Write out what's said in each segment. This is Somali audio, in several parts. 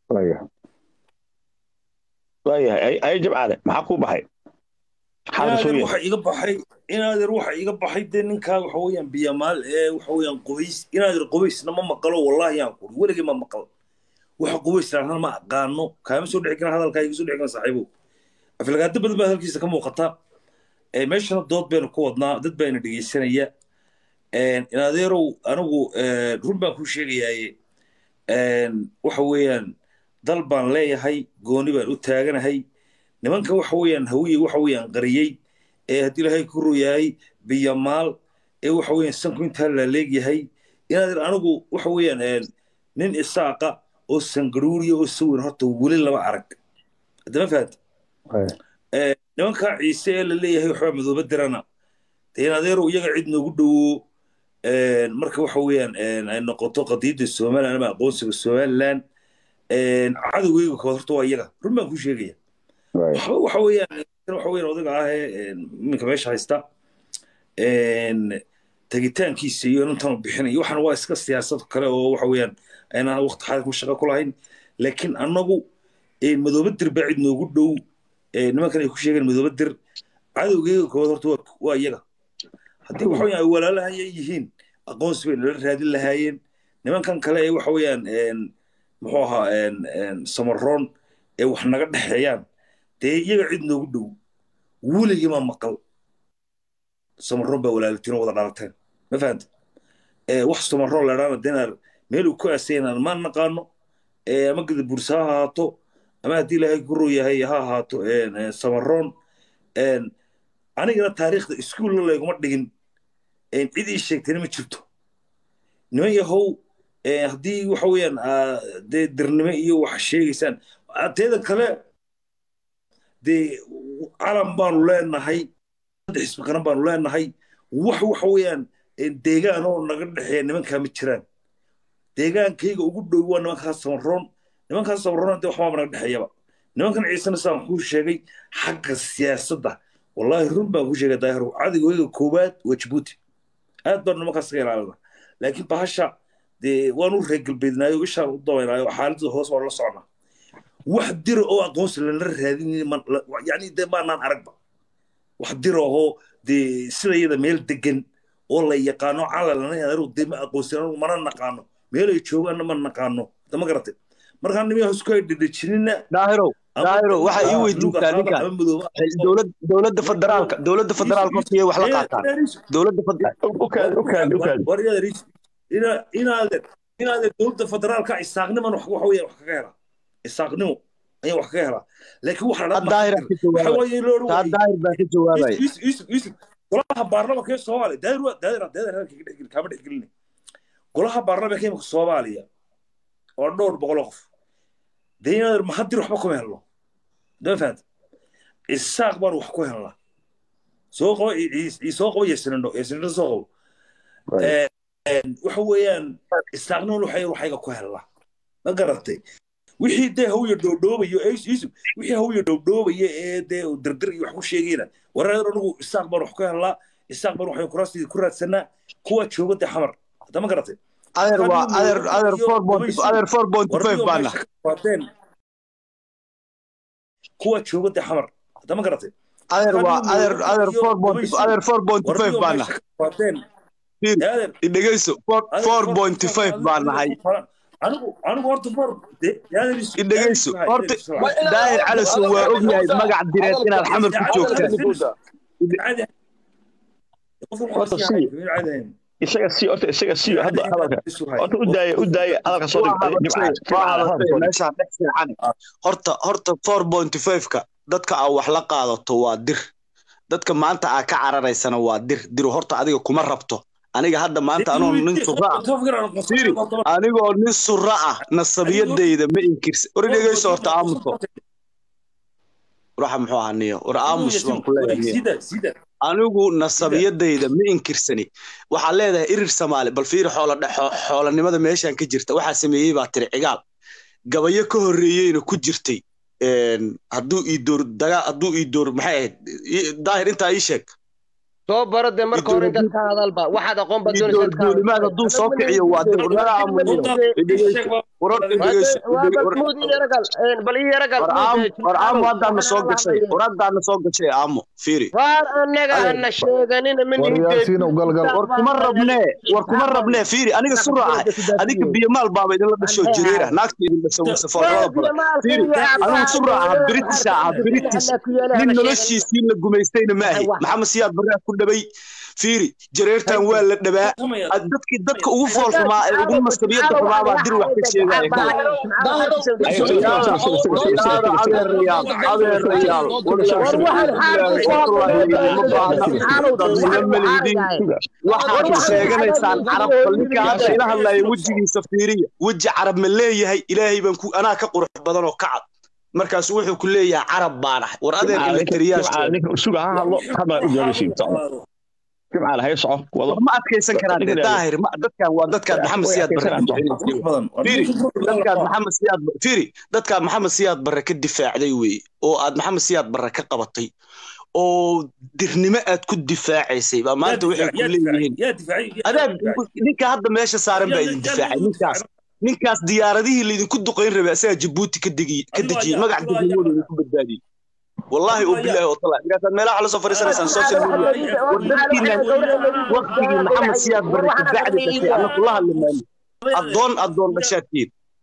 waayahay waayahay ay jabcaale maxaa kuu baxay inaadeer waxa iga baxay inaadeer waxa iga baxay dee ninkaa waxa weeyaan biyamaal ee waxa weeyaan qubays inaadeer qubaysna ma maqalo wallahi yaan kuri weligii ma maqal waxa qubays lahaan ma aqaano kaama soo dhici karan hadalkaa iga soo dhici karan saaxiibow aflagaado badan baa halkiisa ka muuqata meeshana dood baynu ku wadnaa dad bayna dhegeysanaya inaadeerow anigu run baan kuu sheegayaaye waxa weeyaan dal baan leeyahay gooni baan u taaganahay nimanka waxa weeyaan hawiye waxa weeyaan qariyey ee haddii ilaahay ku royahay biyamaal ee waxa weeyaan sanku intaa la leegyahay inaadeer anigu waxa weeyaan nin isaaqa oo sangaruuriya oo sawir horta weli lama arag haddama fahanta nimankaa ciise ee la leeyahay waxbaa madooba dirana dee inaadeerow iyaga cid noogu dhowo marka waxa weeyaan ay noqoto qadiyadda somaliland ama aqoonsiga somaliland cadowgeyga kood horta waa iyaga run baan kuu sheegaya waxba waxa weeyaan waxa weeyaan odaga ah ee iminka meesha haysta tegitaankiisa iyo intan bixinayo waxaan waa iska siyaasad kale oo waxa weeyaan aynaan waqti xaadir ku shaqo ku lahayn laakiin annagu madooba dir baa cid noogu dhow nimankan ay ku sheegeen madooba dir cadowgeyga kood horta waa iyaga haddii waxa weeyaan ay walaalahaya yihiin aqoonsi bay nala raadin lahaayeen nimankan kale ee waxa weeyaan muxuu ahaa samaroon ee wax naga dhexeeyaan dee iyaga cid noogu dhow weligii ma maqal samaroon baa walaaltiin oo wada dhalateen ma fahanta wax samaroon ladhaana denar meel uu ku aasaynan ma naqaano ama gada bursa ha ahaato ama haddii ilaahay ku royahay ha ahaato samaroon anigana taariikhda iskuulla layguma dhigin cid ii sheegtayna ma jirto niman yahow haddii waxa weeyaan dee dirnimo iyo wax sheegaysaan teeda kale dee calan baanu leenahay saddex ismi qaran baanu leenahay wax waxa weeyaan deegaan oo naga dhexeeya nimankaa ma jiraan deegaankayga ugu dhow waa nimankaas samaroon nimankaas samaroon dee waxbaaba naga dhexeeyaba nimankan ciisena saan kuu sheegay xagga siyaasadda wallahi run baan kuu sheegay daahir cadowgayga koowaad waa jabuuti aad baan nimankaas ka ilaalina laakiin bahasha dee waan u reegalbeednaayo ishaan u dabaynaayo xaaladda hoos waan la socnaa wax dira oo aqoonsi lana raadin yani dee maanaan aragba wax dira oo dee sida iyada meel degan oo la yaqaano calalana anagu dee ma aqoonsin anagu mana naqaano meel ay joogaanna ma naqaano ma garatay markaa nimiya isku ay dhedhejinina daahirow daahirow waxa ii weydiintaa ninkan dowladda federaalka dowladda federaalka hortiyay wax la qaataan dowladda inaadeer inaadeer dowladda federaalka isaaqniman wax weeyaan wax kaga helaa isaaqnimo ayaa wax kaga helaa laakiin waxa daahir baa ka jawaabaya golaha baarlamanka ee soomaaliya daahir daahir daahir halkii dhexgeli kaama dhexgelina golaha baarlamanka imika soomaaliya oo dhowr boqol qof dee inaadeer mahadir waxba kuma helno dama fahanta isaaq baan wax ku helnaa soo qabo soo qabo yesinindho yesinindho soo qabo waxa weeyaan isaaqnimon waxay waxayga ku helnaa ma garatay wixii dee hawya dhoobdhoobayo wixii hawya dhoobdhoobaya ee dee dirdir iyo wax ku sheegayna wareer anigu isaaq baan wax ku helnaa isaaq baan waxay kuraastii ku raadsanaa kuwa jooga dee xamar hadda ma garatay adeer waa adeer adeer four point adeer four point five baana kuwa jooga dee xamar hadda ma garatay adeer waa adeer adeer four point adeer four point five baana dhegeyso four point five baan nahay anigu anigu horta mar dhegeyso horta daahir calasow waa ogyahay magac direed inaad xamar ku joogtaan isaga si horta isaga si hadda hadalka horta u daaya u daaya hadalka soo meeshaan dhex fiican horta horta four point five-ka dadka aa wax la qaadato waa dir dadka maanta aa ka cararaysana waa dir diru horta adiga kuma rabto aniga hadda maanta anoo nin sura ah anigoo nin sura ah nasabiyadayda ma inkirsa war dhegeyso horta aamuso waxa muxuu ahaa niyo war aamus baan ku leeyahay anigu nasabiyadayda ma inkirsani waxaa leedahay irir soomaali bal fiiri xoolanimada meeshan ka jirta waxaa sameeyey baa tiri cigaal gabayo ka horreeyeyna ku jirtay hadduu ii door dagaa hadduu ii door maxay ahayd daahir intaa ii sheeg soo baro dee marka hore intaad ka hadalba waxaad aqoon baad doonaysaa duulimaad hadduu soo kiciyo waa dir naga aamuniyo warar balmuud iyo yaragal bal iyo yaragal war aamo haddaana soo gashay war haddaana soo gashay aamo fiiri waar anaga ana sheeganina war kuma rabnee war kuma rabnee fiiri aniga sura ah adiga biyamaal baaba idinla dhasho jireera naagta idin dhasho wasafoorada badan fiiri anigu sura ah british ah british nin noloshiisii la gumaystayna maahi maxamed siyaad barraa ku dhabay fiiri jareertan waa la dhabaa dadkii dadka ugu foolxumaa ee ugu mastabiyada xumaa baa dir wax ka sheegaya waxaad sheeganaysaan carab bal ninka hadda ila hadlaya wejigiisa fiiriya weji carab ma leeyahay ilaahay baan ku anaa ka qurux badan oo ka cad markaas wuxuu ku leeyahay carab baan ahay war adeer jimcaal hay soco wado ma adkaysan karaan dee daahir dadkan waa dadkaad maxamed siyaad barre firi dadkaad maxamed siyaad firi dadkaad maxamed siyaad barre ka difaacday weeye oo aad maxamed siyaad barre ka qabatay oo dirnimo aad ku difaacaysay baa maanta waxay ku leeyihiin adaab ninka hadda meesha saaran baa idin difaacay ninkaas ninkaas diyaaradihii laydinku duqayn rabay asagaa jabuuti ka dejiyey magac degnimadooda idinku badbaadiyey والله وبالله وطلع قالت ملا على سفر سنه سنه سوشيال ميديا ودكتينا وقتي محمد سياد برك بعد بشيء انا كلها اللي مالي الضون الضون بشاكين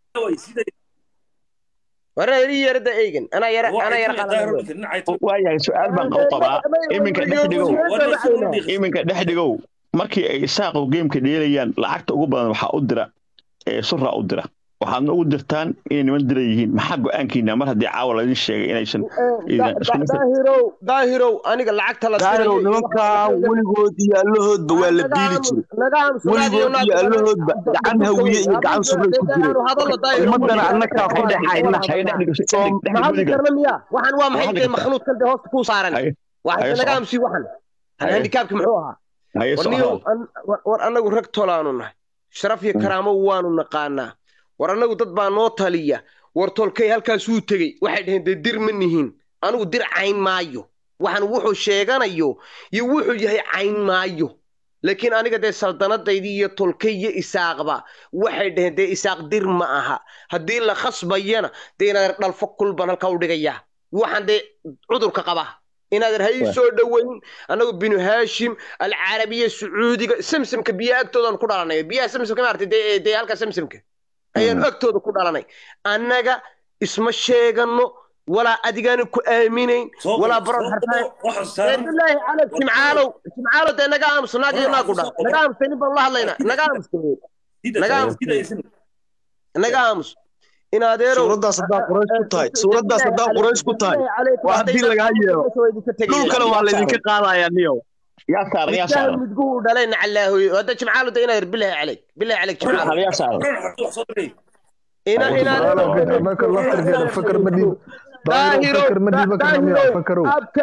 ورا يري يرد ايجن انا يرى انا يرى waayahay su-aal baan qab qabaa iminka dhexdhigow iminka dhexdhigow markii ay saaqow geemka dheelayaan lacagta ugu badan waxaa u dira ee sura u dira waxaadna ugu dirtaan inay niman dira yihiin maxaa go-aankiina mar haddii caawa laydin sheegay inaysan daahirow daahirow aniga lacagta la daahirow nimankaa weligood iyo allahoodba waa la biili jiray weligood iyo allahoodba gacan hawiye iyo gacan suray ku jireen ummadana annakaa ku dhexayna karna miya waxaan waa maxay dee makhluuqkan dee hoosta kuu saaran waxay naga amsi waxan handikaabki muxuu ahaa war annagu rag tolaanu nahay sharaf iyo karaamo waanu naqaanaa war annagu dad baa noo taliya war tolkay halkaasuu tegey waxay dhaheen dee dir ma nihiin anigu dir cayn maayo waxaan wuxuu sheeganayo iyo wuxuu yahay cayn maayo laakiin aniga dee saldanadaydii iyo tolkay iyo isaaqba waxay dhaheen dee isaaq dir ma aha haddii la khasbayana dee inaad dhalfo kulban halkaa u dhigayaa waxaan dee cudurka qaba inaadan ha ii soo dhoweyn annagu binu haashim alcarabiya sacuudiga samsamka biyaha agtoodaan ku dhalanay biyaha samsamka maartay dee dee halka samsamka ayaanu agtooda ku dhalanay annaga isma sheegano walaa adigaana ku aaminayn walaa baron harfaabilaahi caleyk jimcaalow jimcaalow dee naga aamuso naag iyo naagu dhala naga aamusay nin baan la hadlaynaa naga aamuso naga aamus naga aamus in adeerow suuraddaas haddaa quraysh ku tahay suuraddaas haddaa quraysh ku tahay waa haddii lagaa yeelo dhulkana waa laydinka qaadayaa niyo yaa saaran yaa saaran midguhu dhalay nacalaahoy hadda jimcaalo da inaad bilahi caleyk bilahi caleyk jimcaalo yaa saaran ina ina fakar ma dhiib daahiro fakar ma dhiiba karnamiya fakarow abka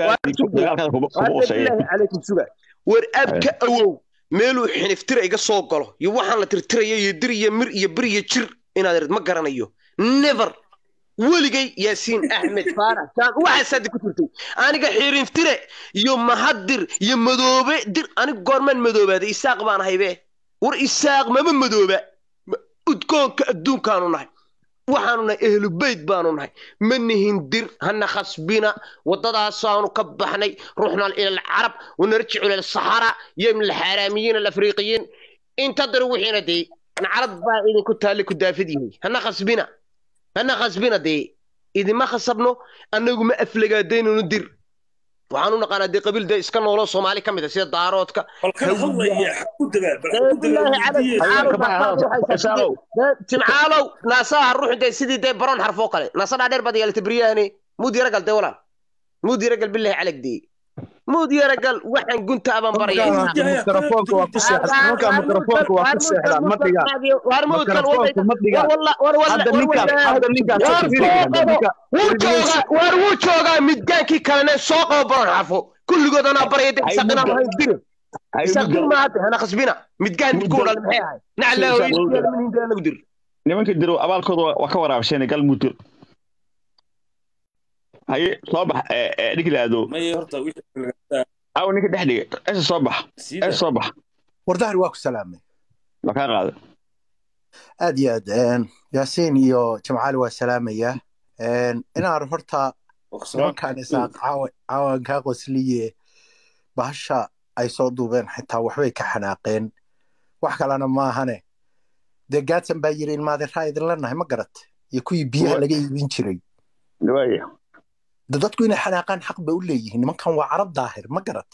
awow suga war abka awow meeluu xiniftira iga soo galo iyo waxaan la tirtirayo iyo dir iyo mir iyo bir iyo jir inaad irid ma garanayo never weligay yaasiin axmed faarax saan waxaasaad ku turtay aniga xirinftire iyo mahadir iyo madoobe dir aniga goormaan madoobaaday isaaq baan ahaybe war isaaq mama madooba udgoonka adduunkaanu nahay waxaanu nahay ehlu beyt baanu nahay ma nihin dir hana khasbina waddadaasaanu ka baxnay ruuxna ila alcarab wanarjicu ila alsaxara iyo min alxaaraamiyiin alafriiqiyiin inta dir wixiina dee nacrad baa idinku taalle ku daafid yahay hana khasbina hana khasbina dee idima khasabno annagu ma aflagaadaynanu dir waxaanu naqaanaa dee qabiil dee iska noolo soomaali ka mid a sida daaroodka jimcaalow naasaha ruuxu dee sidii dee baroon xarfoo kale naasa dhaadheer baad yeelatay beryahane muud yaragal dee walaal muud yaragal bilahi calag dee muud yaragal waxaan gunta aban baraya mikrofoonka waa ku seexdaan nimankaa mikrofoonka waa ku seexdaan ma dhigaan mikrofoonka ma dhigaan hadda ninkaas hadda ninkaas war wuu joogaa midgaankii kalene soo qabo baroon xarfo kulligood anaa baraya dee isaqinaan lahayn dirin isaqin maahate hana khasbina midgaan midkuu dhal maxay ahay naclaahoyanagu dir nimanka diro abaalkooda waa ka waraabsheen gal mudir haye soo bax dhigilaado aw ninka dhex dhigay esa soo bax esa soo bax wardahri waa ku salaamay waa kaa qaaday aad iyo aad yaasiin iyo jamcaali waa salaamayaa inaan horta nimankaan isaaq caawan kaa qosliye bahasha ay soo duubeen xitaa waxbay ka xanaaqeen wax kalena maahane dee gaadsan baa yiri ilmaadeeraa idinla nahay ma garat iyo kuwii biyaha laga iibin jiray de dadku inay xanaaqaan xaq bay u leeyihiin nimankan waa carab daahir ma garat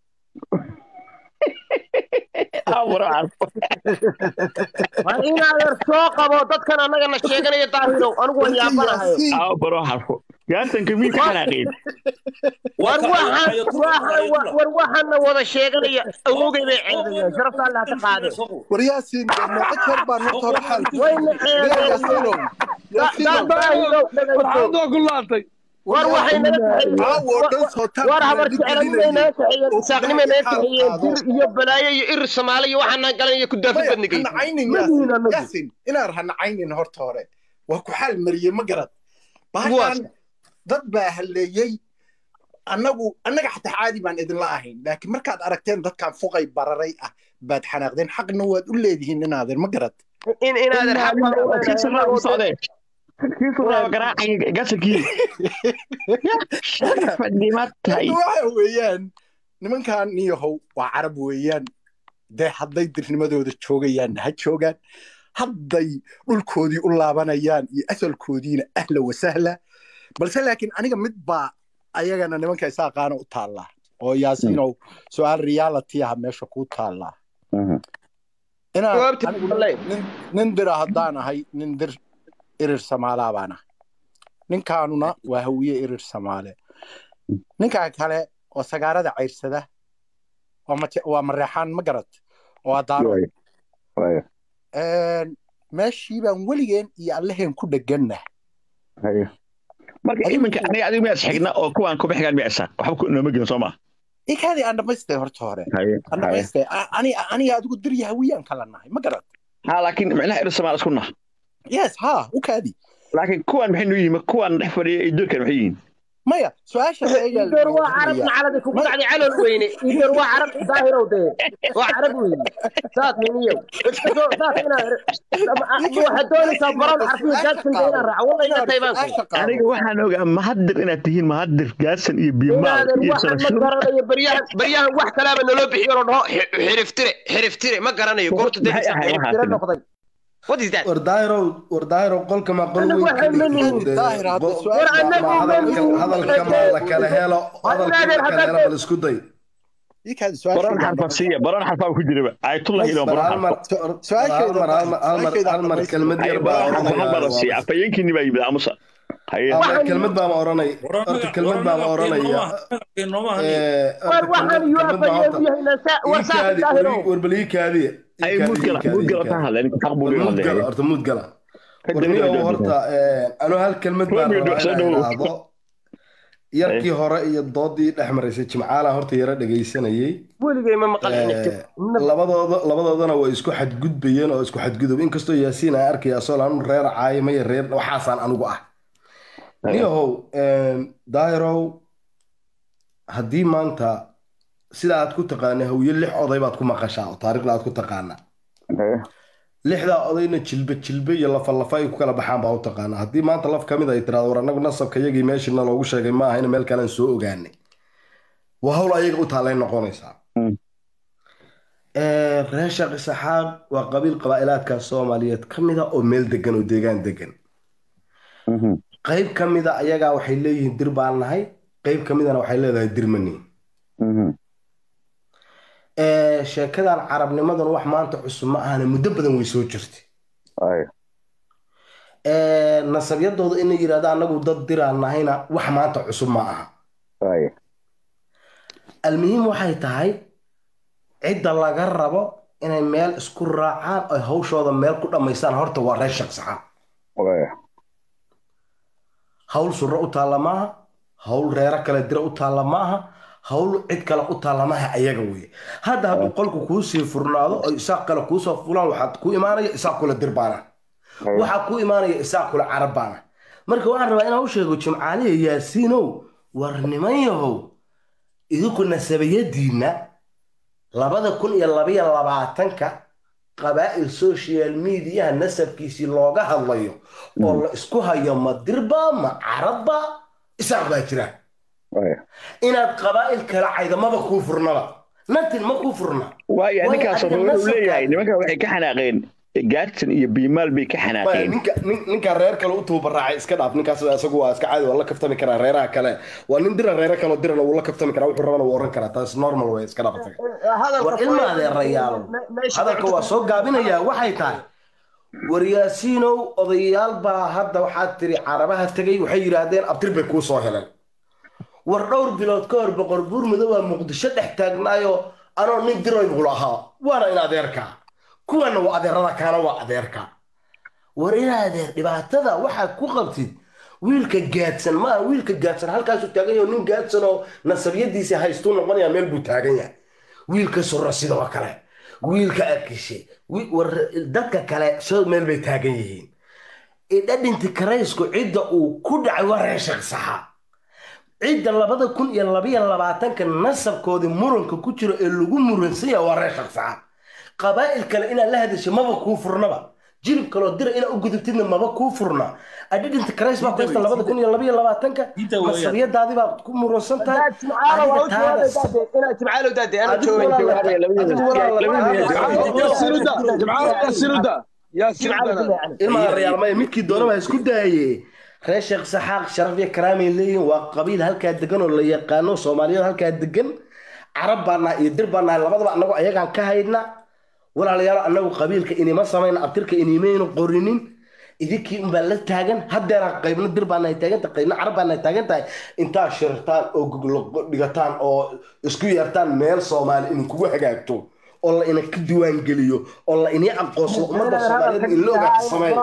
waa inaadeer soo qabo dadkan annagana sheeganaya daahirow anigu waan yaabanahayo gaasanka mii ka xanaaqeen war war waxaana wada sheeganaya awogay bay ceebayaan sharafta allah ka qaade war yaasiin meeqa jeer baan horta hore xaal wayna ceebayaan daahirow farxadoo ku laatay war waxay naga war habar jeclanimay naga kaxeeyeen isaaqnimay naga kaxeeyeen dir iyo balaayo iyo ir soomaali iyo waxaan naga galan iyo ku daafi badnigay yaasin inaan hanacaynin horta hore waa ku xaal mariyey ma garad bahashan dad baa halleeyey annagu annaga xataa caadi baan idinla ahayn laakiin markaad aragteen dadkan fuqay bararay ah baad xanaaqdeen xaqna waad u leedihiin inaadeer ma garad in inaadeer xaq waxa weeyaan nimankan niyahow waa carab weeyaan dee hadday dirnimadooda joogayaan ha joogaan hadday dhulkoodii u laabanayaan iyo asalkoodiina ahla wasahla balse laakiin aniga mid baa ayagana nimanka isaaqaana u taallaa oo yaasiinow su-aal reality ah meesha kuu taallaa nin dira haddaan ahay nin dir irir samaalaa baan ahay ninkaanuna waa hawiye irir samaale ninkaa kale oo sagaarada cayrsada waa mareexaan ma garad oo adaaro meeshii baan weligeen iyo allaheen ku dheganna marka iminka aniga adigu miyaad xigna oo kuwaan kuma xigaan miyaa isaaq waxba nooma gelin soo maa ikaadii aan dhamaystay horta hore aan dhamaystay aniga adigu dirya hawiyaan kala nahay ma garad ha laakiin micnaha irir samaal isku nah yes ha u kaadi laakiin kuwan maxay noo yihiin kuwan dhex fadhiya iyo doorkan maxay yihiin maya su-aasha idoor waa carab nacalada kugu dhacday calol weyne idoor waa carab daahirow dee waa carab weyne saas hiniyow saas inaa waxaad doonaysaa baron xarfiyo gaadsan dee inaan raaco walla inaad taybaan aniga waxaan ogaa mahadir inaad tihiin mahadir gaadsan iyo biyomaal iyo waxaan ma garanayo baryahan baryahan wax kalaaba naloo bixiyo loo dhaho xiriftire xiriftire ma garanayo goorta dee xiriftire noqday What is that? war daahiro war daahiro qolka ma qol weyn hadalka ma la kala helo hadalka la kala helo bal isku day baron xarfa siiya baron xarfa ku jiraba ayatullah ilo baron hal mar kelmad yar baa siiya afayeenkiini baa yimid aamusa kelmad baa ma oranay horta kelmad baa ma oranaya war bal ii kaadiya horta muud gala warniyow horta anuu hal kelmad baan rabaa yarkii hore iyo doodii dhex maraysay jimcaalaan horta yaro dhegaysanayey labadooda labadoodana way isku xadgudbayeen oo isku xadgudub inkastoo yaasiin aan arkaya asoo anu reer caayimaya reer waxaasaan anigu ah niyahow daahirow haddii maanta sida aad ku taqaana hawiye lix oday baad ku maqashaa oo taariikhda aad ku taqaana lixdaa odayna jilbe jilbe iyo lafalafa ay ku kala baxaan baa u taqaana haddii maanta laf ka mid ay tiraado war annagu nasabka yagii meeshina loogu sheegay ma ahayna meel kalean soo ogaanay waa hawl ayaga u taallay noqonaysaa reer sheekh isaxaaq waa qabiil qabaa'ilaadka soomaaliyeed ka mida oo meel degan oo deegaan degan qayb ka mida ayagaa waxay leeyihiin dir baan nahay qayb ka midana waxay leedahay dirmani sheekadan carabnimadan wax maanta cusub ma ahana muddo badan way soo jirtay nasabyadooda inay yidhahda anagu dad diraan nahayna wax maanta cusub ma aha almuhiim waxay tahay cidda laga rabo inay meel isku raacaan oy hawshooda meel ku dhammaystaan horta waa reer shaqsaxaan hawl surro u taalla maaha hawl reero kale dira u taalla maaha hawl cid kale u taalla maaha ayaga weye hadda hadduu qolku kuu sii furnaado oo isaaq kale kuusoo fulaan waxaad ku imaanaya isaaq kule dir baana waxaa ku imaanaya isaaq kule carab baana marka waxaan rabaa inaan u sheego jimcaaliya yaasiinow war niman yahow idinku nasabiyadiinna labada kun iyo labaiyo labaatanka qabaa'il social mediaha nasabkiisii looga hadlayo oo la isku hayo ma dirba ma carabba isaaq baa jira inaad qabaa'il kala caydamaba kuu furnaba nantin ma kuu furna waaya ninkaas wuxuu leeyahay nimankan waxay ka xanaaqeen gaadsan iyo biimaal bay ka xanaaqeen ninka reer kale u tuubaraacay iska dhaaf ninkaas isagu waa iska caadi waa la kaftami karaa reeraha kale waa nin dira reere kale dirana wuu la kaftami karaa wuxuu rabana wuu oran karaa taas normal way iska dhaaf war ilma adeerayaalo hadalka waa soo gaabinayaa waxay tahay waryaasiinow odayaal baa hadda waxaad tiri carabaha tegay waxay yidhaahdeen abtir bay kuu soo heleen war dhowr bilood ka hor boqor buur madow aa muqdisho dhex taagnaayo anoo nin diroy buu lahaa waana in adeerkaa kuwana waa adeerada kaana waa adeerka war in adeer dhibaatada waxaad ku qabtid wiilka gaadsan maaha wiilka gaadsan halkaasuu taagan yahay nin gaadsan oo nasabiyadiisa haystuu noqonaya meel buu taagan yahay wiilka surra sidoo kale wiilka arkishe war dadka kale soo meel bay taagan yihiin idhadhinti karaysku cidda uu ku dhacay waa reeshaq saxa cidda labada kun iyo labayo labaatanka nasabkoodii muranka ku jiro ee lagu muransan yahay waa reeshaq saxa qabaa'il kale inaad la hadasho maba kuu furnaba jilib kaloo dira inaad u gudubtidna maba kuu furna adhidhinta karays baa kuhaysta labada kun iyo labaiyo labaatanka nasabiyadaadii baad ku muransan tahay ilmaarayaalmaya midkii doonaba isku daaye reer sheekh saxaaq sharaf iyo karaamay leeyihin waa qabiil halkaa degan oo la yaqaano soomaaliyada halkaa degan carab baa nahay iyo dir baa nahay labadaba annagu ayagaan ka haydna walaalayaal annagu qabiilka inima samayna abtirka inimaynu qorinin idinkii unbaa la taagan haddeeraan qaybna dir baa nahay taaganta qaybna carab baa nahay taagan tahay intaa shirtaan oo goglo dhigataan oo isku yeertaan meel soomaali idinkugu hagaagto oo la ina ka diwaan geliyo oo la inii aqoonsado ummadda soomaaliyeed in la ogaata sameyn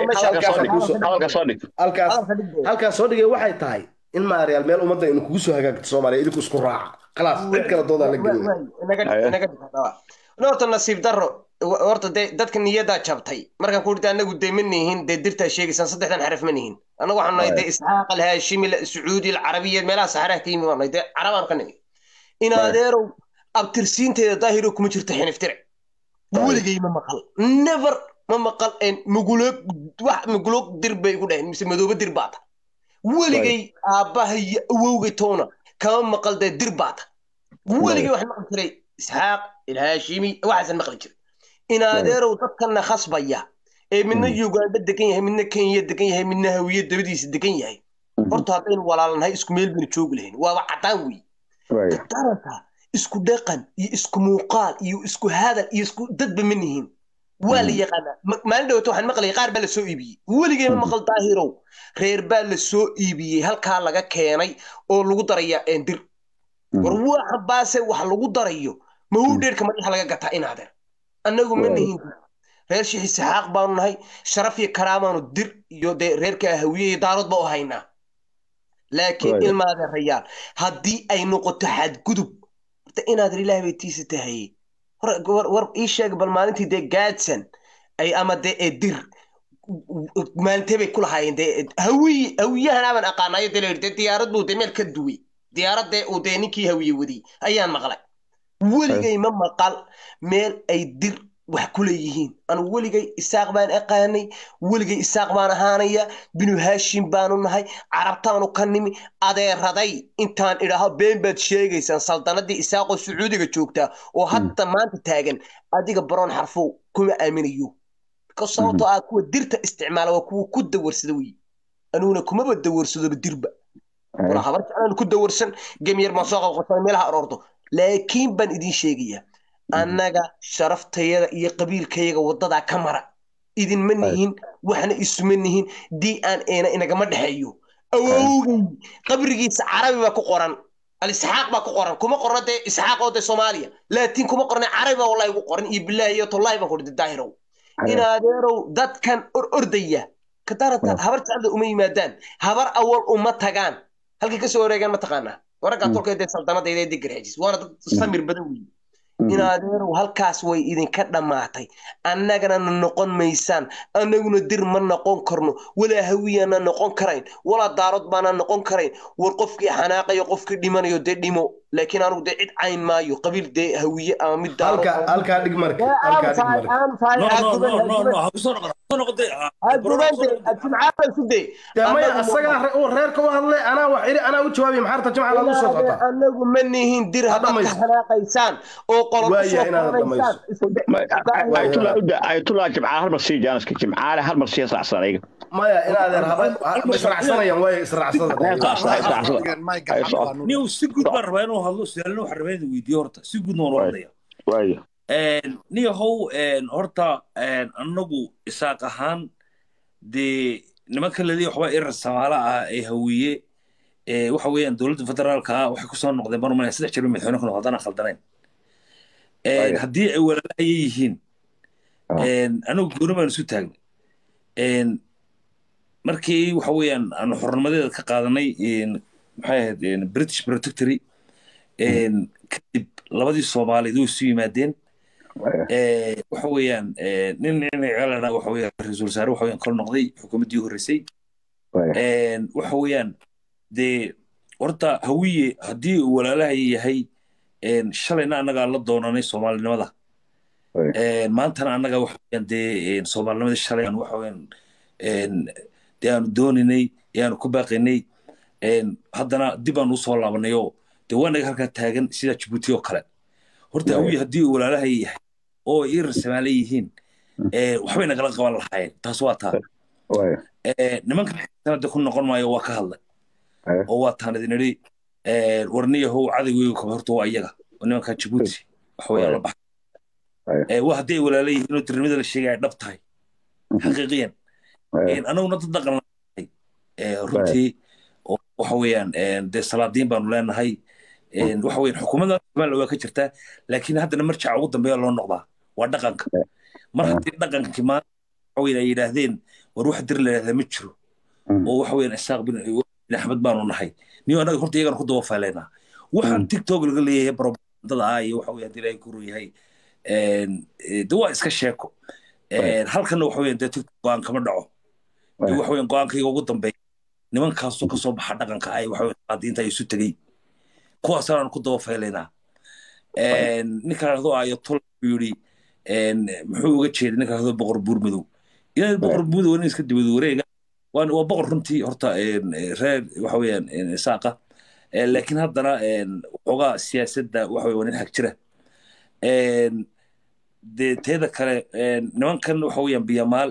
halkaas soo dhigay waxay tahay in maaryaal meel ummadda inu kugu soo hagaagto soomaaliya idinku isku raaca khalaas cid kale doodaa la geliya horta nasiib daro horta dee dadka niyadaa jabtay markaan ku dhita anagu dee ma nihin dee dirtaa sheegaysaan saddexdan xaraf ma nihin anagu waxaan nahay dee isxaaq alhaashimi sacuudi alcarabiya meelaha saxaraha ka yimi baan nahay dee carabaan ka nimi in adeerow abtirsiinteeda daahiro kuma jirto xiniftire weligay ma maqal never ma maqal muguloog wax muguloog dir bay ku dhaheen mise madoobe dir baata weligay aabbaha iyo awowgay toona kama maqal dee dir baata weligay wax maqli jiray isxaaq ilhaashimi waxaasan maqli jiray in adeerow dadkana khasbaya ee midna uganda degan yahay midna kenya degan yahay midna hawiye dabadiisa degan yahay horta haddaynu walaalnahay isku meel baynu joogi lahayn waaba caddaan wey daranka isku dhaqan iyo isku muuqaal iyo isku hadal iyo isku dadba ma nihin waa la yaqaanaa maalin dhawata waxaan maqlayay qaar baa la soo iibiyey weligay ma maqal daahirow reer baa la soo iibiyey halkaa laga keenay oo lagu daraya dir war waxa baase wax lagu darayo mahuu dheerka madaxa laga gataa inaadeer annagu ma nihin reer shixi saxaaq baanu nahay sharaf iyo karaamaanu dir iyo dee reerka hawiye iyo daarood ba u haynaa laakiin ilmaadeerayaal haddii ay noqoto xadgudub horta inaadeer ilaah bay tiisa tahaye war ii sheeg bal maalintii dee gaadsan ay ama dee ee dir maalintee bay ku lahaayeen dee hawiye hawiyahan aaban aqaanayo dee la dee diyaarad buu dee meel ka duway diyaaradee uu dee ninkii hawiye wadiyey ayaan maqlay weligay ma maqal meel ay dir wax ku leeyihiin anu weligay isaaq baan aqaanay weligay isaaq baan ahaanaya binu haashim baanu nahay carabtaanu ka nimi adeeraday intaan idhaaho been baad sheegaysaan saldanadii isaaqoo sacuudiga joogtaa oo hadda maanta taagan adiga baroon xarfow kuma aaminayo sababtoo ah kuwa dirta isticmaala waa kuwa ku dawarsada wey anuguna kumaba dawarsadoba dirba habar jeclaan ku dawarsan gemyar baan soo qabqabsan meelaha aroorto laakiin baan idiin sheegayaa annaga sharaftayada iyo qabiilkayaga waddadaa ka mara idinma nihin waxna isuma nihin d n ana inagama dhexeeyo awowgay qabrigiisa carabi baa ku qoran alisxaaq baa ku qoran kuma qorna dee isxaaq oo dee soomaaliya laatiin kuma qorna carabi baa wallahi ugu qoran iyo bilaahi iyo tollahi baan kudhi daahirow in adeerow dadkan or ordaya kadarata habar jeclada uma yimaadaan habar awal uma tagaan halkay kasoo wareegaan ma taqaanaa waraggaa tolkee dee saldanadayda degaraajis waana dad samir badan weeye inaadeerow halkaas way idinka dhammaatay annagana na noqon maysaan annaguna dir ma noqon karno walaa hawiyana noqon karayn walaa daarod baana noqon karayn war qofkii xanaaqayo qofkii dhimanayo dee dhimo laakiin anugu dee cid cayn maayo qabiil dee hawiye ama mid halkaa dhig marka reerka u hadlay anaa wax iri anaa u jawaabay maxaarta jimca lagu soo socotaa anagu ma nihin dir haddaad ka xanaaqaysaan oo ayatullah jimcaale hal mar sii jaaniska jimcaale hal mar sii raacsan ayaga maya inaadeer ma israacsanayaan way israacsada niw si guud baan rabaa inuu hadlo su-aalna waxaan rabaa inuu weydiiyo horta si guudna waan u hadlaya waayo niyahow horta annagu isaaq ahaan dee nimanka laliya waxbaa irar samaala ah ee hawiye waxa weeyaan dowladda federaalka ah waxay kusoo noqdeen marmaya saddex jeer madaxweyne ku noqo haddana khaldanayn haddii ay walaalahaya yihiin anagu gooni baan isu taagnay markii waxa weeyaan aanu xornimadeeda ka qaadanay maxay ahayd british protectory kadib labadii soomaaliyeed way isu yimaadeen waxa weeyaan nin nin ceelana waxa weeyaan ra-iisul wasaare waxa weeyaan kala noqday xukuumaddii horreysay waxa weeyaan dee horta hawiye haddii uu walaalaha yahay shalayna annagaa la doonanay soomaalinimada maantana annaga waxa weeyaan dee soomaalinimada shalay aan waxa weeyaan dee aanu dooninay ee aanu ku baaqaynay haddana dib aanu usoo laabanay oo dee waa naga halkaa taagan sida jibuuti oo kale horta hawiye haddii uu walaalaha yahay oo ay irar samaale yihiin waxbay nagala qaban lahaayeen taas waa taa nimankan sanada ku noqon maayo waa ka hadlay oo waa taan idin idhi warniyahow cadaweyga kaba horta waa iyaga oo nimankaa jibuuti waxawaya la baxay waa haddii ay walaala yihiin oo dirnimada la sheegaya dhab tahay xaqiiqiyan anaguna dad dhaqan lanahay runtii waxa weeyaan dee salaadiin baanu leenahay waxa weeyaan xukuumadda somaliland waa ka jirtaa laakiin haddana marjaca ugu dambeeya loo noqdaa waa dhaqanka mar haddii dhaqankii maanta waxa weeyaan ay yidhaahdeen war wax dir la yidhahdaa ma jiro oo waxa weeyaan isaaq bin axmed baanu nahay niyo annaga horta iyagana ku daba faaleynaa waxaan tiktok laga leeyahay barobandada ah iyo waxa weeyaan hadii ilaahay ku yahay de waa iska sheeko halkana waxa weeyaan dee tiktok go-aan kama dhaco dee waxa weeyaan go-aankayga ugu dambeeya nimankaasoo kasoo baxa dhaqanka ay waxa weeyaan qaadiinta ay isu tegey kuwaasaan ku daba faylaynaa ninka lahdo ayatol yidhi muxuu uga jeeday ninka lahdo boqor buur madow ilaa boqor buur madow nin iska dibad wareega waa boqor runtii horta reer waxa weeyaan isaaqa laakiin haddana waxoogaa siyaasadda waxa weeye waa nin xag jira dee teeda kale nimankan waxa weeyaan biyamaal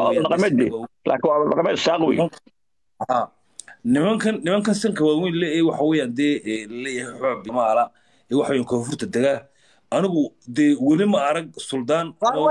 nimankan nimankan sanka waaweyn le waxa weeyaan dee leeyahay xoog biyamaala ee waxa weeyaan koonfurta degaa anigu dee weli ma arag suldaan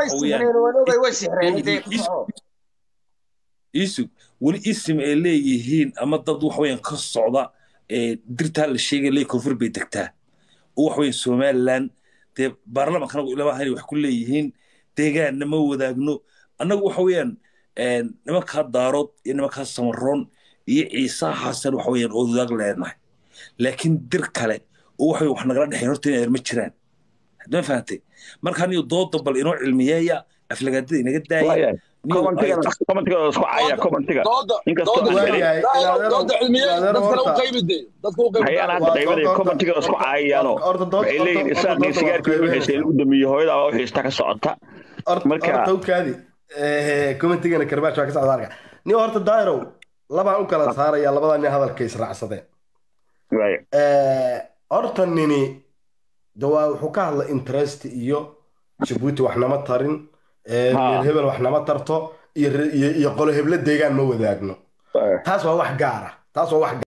isug weli isim ay leeyihiin ama dad waxa weeyaan ka socda dirtaa la sheegay lee koonfur bay degtaa oo waxa weeyaan somaliland dee baarlamankana ilamahan wax ku leeyihiin deegaanna ma wadaagno annagu waxa weeyaan nimankaa daarood iyo nimankaa samaroon iyo ciisaa xasan waxa weeyaan oo wadaag leenahay laakiin dir kale oo waxa wax nagala dhexayn horta inay ma jiraan ma fahantay marka aniyo dooda bal inoo cilmiyeeya aflagaadada inaga daaya markaukaadi commentigana karbaash waa ka socda arka nin horta dairow labaan u kala saaraya labada nin hadalka israacsadeen horta nini dawaa wuxuu ka hadla interest iyo jabuuti waxnama tarin meel hebel waxnama tarto iyo qolo heblo deegaan ma wadaagno taas waa wax gaara taas waa wax